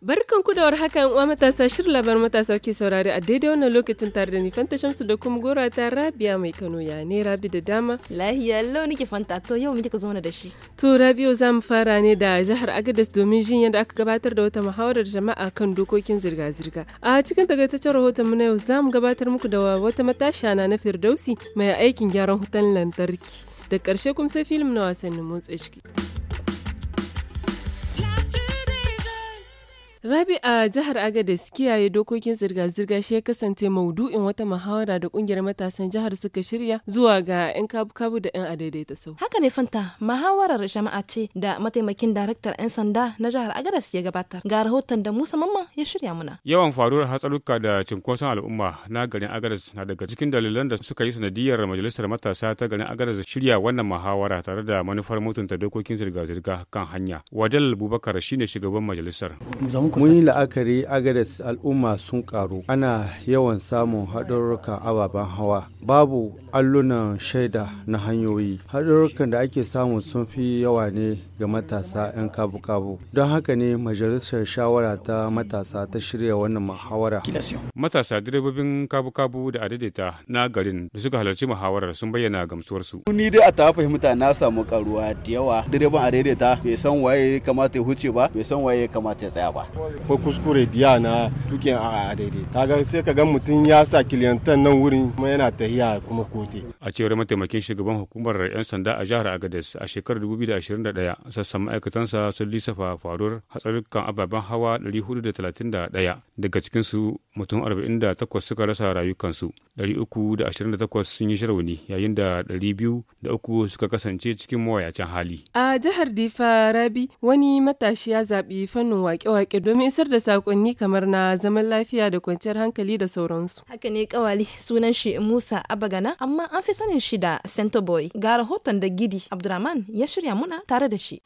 Barkan ku da warhaka uwa matasa shirin labar matasa ke saurari a daidai wannan lokacin tare da ni Fanta Shamsu da kuma gora ta Rabia mai Kano ya ne Rabi da dama. Lahiya lau nake Fanta to yau muke ka zo da shi. To Rabiu za mu fara ne da jihar Agadez domin jin yadda aka gabatar da wata muhawarar jama'a kan dokokin zirga-zirga. A cikin takaitaccen rahoton mu na yau za mu gabatar muku da wata matashiya na Firdausi mai aikin gyaran wutan lantarki. Da ƙarshe kuma sai filim na wasannin motsa ciki. Rabi a jihar Agadez kiyaye dokokin zirga-zirga shi ya kasance maudu'in wata muhawara da kungiyar matasan jihar suka shirya zuwa ga 'yan kabu-kabu da 'yan adaidaita sau. Haka ne Fanta, muhawarar jama'a ce da mataimakin daraktar 'yan sanda na jihar Agadez ya gabatar. Ga rahoton da Musa Mamman ya shirya muna. Yawan faruwar hatsaruka da cinkoson al'umma na garin Agadez na daga cikin dalilan da suka yi sanadiyar majalisar matasa ta garin Agadez shirya wannan muhawara tare da manufar mutunta dokokin zirga-zirga kan hanya. Wadal Bubakar shine shugaban majalisar. mun yi la'akari agadas al'umma sun karu ana yawan samun haɗarurrukan ababen hawa babu allunan shaida na hanyoyi haɗarurrukan da ake samu sun fi yawa ne ga matasa 'yan kabu-kabu don haka ne majalisar shawara ta matasa ta shirya wannan muhawara matasa direbobin kabu-kabu da adaidaita na garin da suka halarci muhawarar sun bayyana gamsuwarsu ni dai a ta fahimta na samu karuwa da yawa direban adaidaita bai san waye ya kamata ya huce ba bai san waye ya kamata ya tsaya ba ko kuskure diya na tukin a daidai kaga sai ka ga mutum ya sa kiliyantan nan wurin kuma yana tahiya kuma kote a cewar mataimakin shugaban hukumar 'yan sanda a jihar agadez a shekarar 2021 sassan ma'aikatansa sun lissafa faruwar hatsarukan ababen hawa 431 daga cikinsu mutum 48 suka rasa rayukansu 328 sun yi rauni yayin da 203 suka kasance cikin mawayacin hali A jihar Difa Rabi wani matashi ya zaɓi fannin wake-wake domin isar da sakonni kamar na zaman lafiya da kwanciyar hankali da sauransu. Haka ne kawali sunan shi Musa Abagana amma an fi sanin shi da Center Boy. Ga rahoton da Gidi Abdurrahman ya shirya muna tare da shi.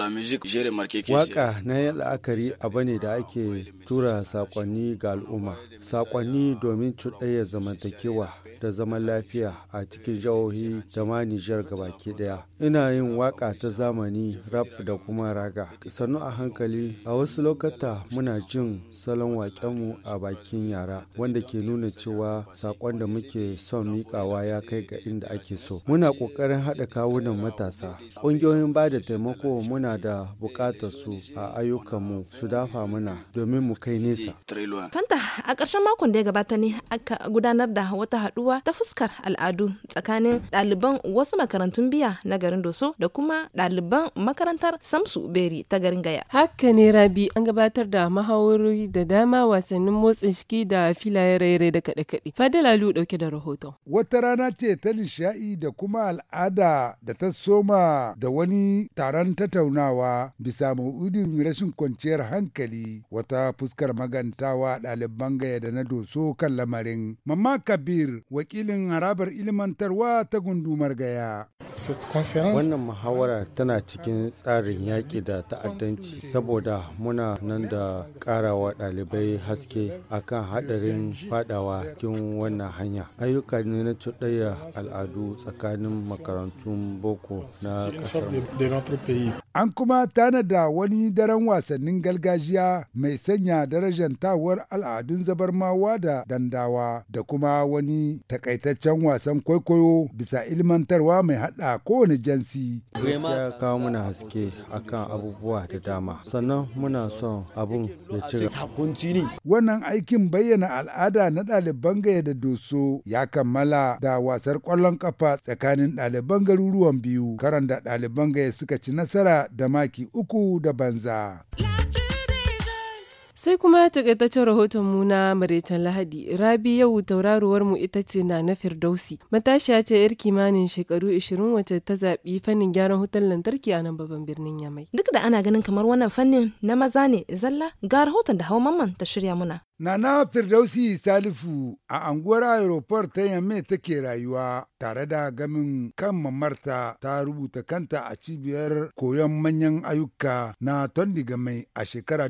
Waka na yin la'akari abu ne da ake tura sakonni ga al'umma. Sakonni domin cuɗaya zamantakewa da zaman lafiya a cikin jihohi da ma Nijar gabaki daya. Ina yin waka ta zamani rap da kuma raga. Sannu a hankali a wasu lokata muna jin salon waƙenmu a bakin yara wanda ke nuna cewa sakon da muke son miƙawa ya kai ga inda ake so. Muna ƙoƙarin haɗa kawunan matasa. Ƙungiyoyin ba da taimako muna da buƙatar su a ayyukanmu su dafa muna domin mu kai nesa. Fanta a ƙarshen makon da ya gabata ne aka gudanar da wata haɗuwa ta fuskar al'adu tsakanin ɗaliban wasu makarantun biya na garin Doso da kuma ɗaliban makarantar Samsu Beri ta garin Gaya. Haka ne Rabi an gabatar da mahawarori da dama wasannin motsa jiki da filaye raire da kaɗe-kaɗe. Fadila Lu ɗauke da rahoton. Wata rana ce ta nishaɗi da kuma al'ada da ta soma da wani taron tattaunawa bisa ma'udin rashin kwanciyar hankali wata fuskar magantawa ɗaliban gaya da na doso kan lamarin. Mamma Kabir wakilin harabar ilimantarwa ta gundumar gaya. Wannan muhawara tana cikin tsarin yaƙi da ta'addanci saboda muna nan da ƙarawa ɗalibai haske akan haɗarin fadawa cikin wannan hanya. Ayyuka ne na cuɗaya al'adu tsakanin makarantun boko na ƙasar. An kuma tanada wani daren wasannin gargajiya mai sanya darajantawar al'adun zabarmawa da dandawa da kuma wani takaitaccen wasan kwaikwayo bisa ilmantarwa mai hada kowane jansi. Ya kawo muna haske akan abubuwa da dama sannan muna son abun ya ci Wannan aikin bayyana al'ada na ɗaliban gaya da doso ya kammala da wasar ƙwallon ƙafa tsakanin ɗaliban garuruwan biyu karan da ɗaliban gaya suka ci nasara da maki uku da banza. Sai kuma takaitaccen rahoton mu na Maraicen Lahadi. Rabi yau tauraruwar mu ita ce na na Firdausi. Matashiya ce yar kimanin shekaru 20 wacce ta zaɓi fannin gyaran wutar lantarki a nan babban birnin Yamai. Duk da ana ganin kamar wannan fannin na maza ne zalla ga rahoton da hawa mamman ta shirya muna. Nana Firdausi Salifu a anguwar aeroport ta Yamme take rayuwa tare da gamin kan mamarta ta rubuta kanta a cibiyar koyon manyan ayyuka na Tondigamai a shekara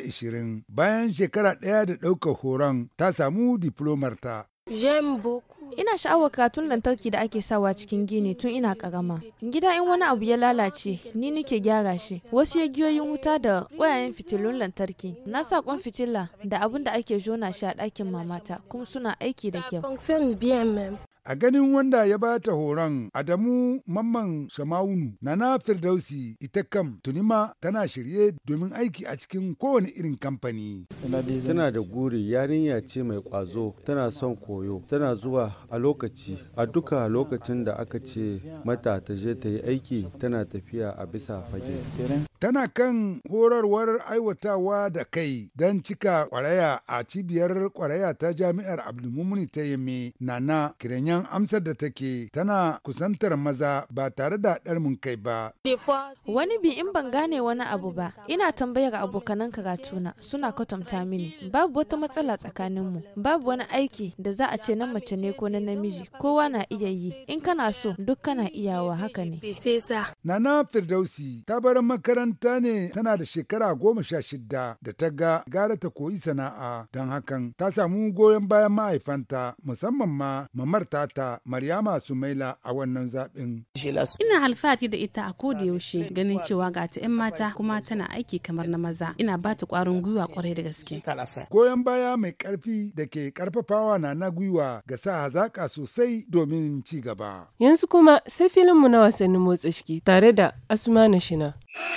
2020 bayan shekara ɗaya da ɗaukar horon ta samu diplomarta. ina sha'awar karatun lantarki da ake sawa cikin gini tun ina karama gida in wani abu ya lalace ni nike gyara shi wasu yagiyoyin wuta da ƙwayayen fitilun lantarki na sa kwan fitila da abun da ake jona shi a ɗakin mamata kuma suna aiki da kyau A ganin wanda ya ba ta horon Adamu Mamman Shamawunu Nana Firdausi ita kam tunima tana shirye domin aiki a cikin kowane irin kamfani. Tana da guri yarinya ce mai ƙwazo tana son koyo tana zuwa a lokaci a duka lokacin da aka ce mata ta je ta yi aiki tana tafiya a bisa fage. Tana kan horarwar aiwatawa da kai don cika kwaraya a cibiyar kwaraya ta jami'ar Abdulmumuni ta Yame Nana Kiranyan amsar da take tana kusantar maza ba tare da ɗarmin kai ba. Wani bi in ban gane wani abu ba, ina tambayar abokanan karatuna suna kwatanta mini. Babu wata matsala tsakaninmu, babu wani aiki da za a ce na mace ne ko na namiji, kowa na iya yi. In kana so, duk kana iyawa haka ne. Nana Firdausi ta bar makaranta ne tana da shekara goma sha shida da ta ga gara ta koyi sana'a don hakan ta samu goyon bayan mahaifanta musamman ma mamar tata Maryama Sumaila a wannan zaɓin. Ina alfahari da ita a koda yaushe ganin cewa ga ta 'yan mata kuma tana aiki kamar na maza. Ina ba ta ƙwarin gwiwa kwarai da gaske. Goyon baya mai ƙarfi da ke ƙarfafawa na na gwiwa ga sa hazaƙa sosai domin ci gaba. Yanzu kuma sai filinmu na wasannin motsa jiki tare da Asmana Shina.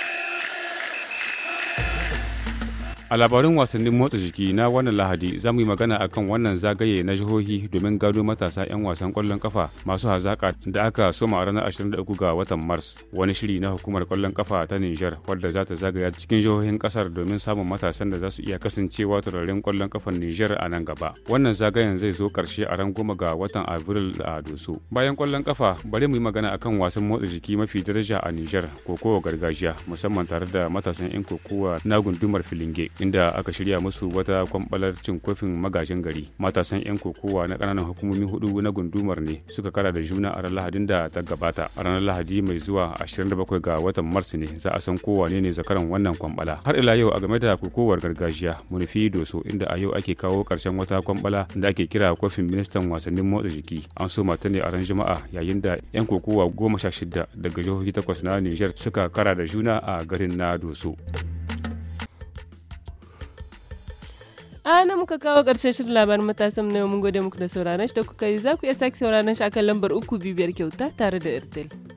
A labarin wasannin motsa jiki na wannan Lahadi za mu yi magana akan wannan zagaye na jihohi domin gado matasa 'yan wasan kwallon kafa masu hazaƙa da aka soma a ranar 23 ga watan Mars. Wani shiri na hukumar kwallon kafa ta Nijar wadda za ta zagaya cikin jihohin kasar domin samun matasan da za su iya kasancewa turaren kwallon kafan Nijar a nan gaba. Wannan zagayen zai zo karshe a ran goma ga watan Abril a Doso. Bayan kwallon kafa bari mu yi magana akan wasan motsa jiki mafi daraja a Nijar kokowa gargajiya musamman tare da matasan 'yan kokowa na gundumar Filinge. inda aka shirya musu wata kwambalar cin kofin magajin gari matasan 'yan kokowa na kananan hukumomi hudu na gundumar ne suka kara da juna a ranar lahadin da ta gabata a ranar lahadi mai zuwa 27 ga watan mars ne za a san kowa ne zakaran wannan kwambala har ila yau a game da kokowar gargajiya munufi doso inda a yau ake kawo karshen wata kwambala da ake kira kofin ministan wasannin motsa jiki an so mata ne a ran juma'a yayin da 'yan kokowa goma sha shida daga jihohi takwas na niger suka kara da juna a garin na doso. ana muka kawo ƙarshen shirin labarin matasan na yau mun gode muku da sauraron shi da kuka yi za ku iya sake sauraron shi akan lambar uku bibiyar kyauta tare da airtel